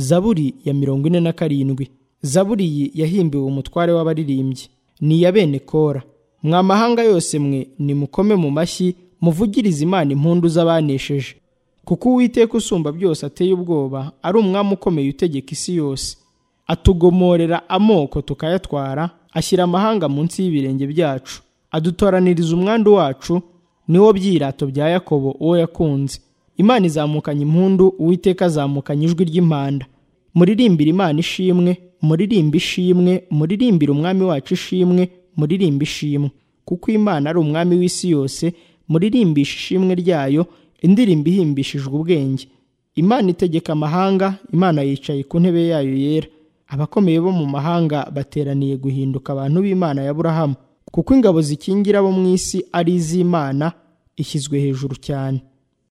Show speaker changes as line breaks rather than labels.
zaburi ya mirongo ine na karindwi zaburi iyi yahimbiwe umutware w'abaririmbyi ni iya bene kora mwa mahanga yose mwe nimukome mu mashyi muvugirize imana impundu z'abanesheje kuko uwiteka usumba byose ateye ubwoba ari umwami ukomeye utegeka isi yose atugomorera amoko tukayatwara ashyira amahanga munsi y'ibirenge byacu adutoraniriza umwandu wacu niwo byirato bya yakobo uwo yakunze imana izamukanye impundu uwiteka azamukanye ijwi ry'impanda muririmbire imana ishimwe muririmbe ishimwe muririmbire umwami wacu ishimwe muririmbe ishimwe kuko imana ari umwami w'isi yose muririmbishe ishimwe ryayo indirimbo ihimbishijwe ubwenge imana itegeka amahanga imana yicaye ku ntebe yayo yera abakomeye bo mu mahanga bateraniye guhinduka abantu b'imana ya burahamu kuko ingabo zikingira abo mu isi ari iz'imana ishyizwe hejuru cyane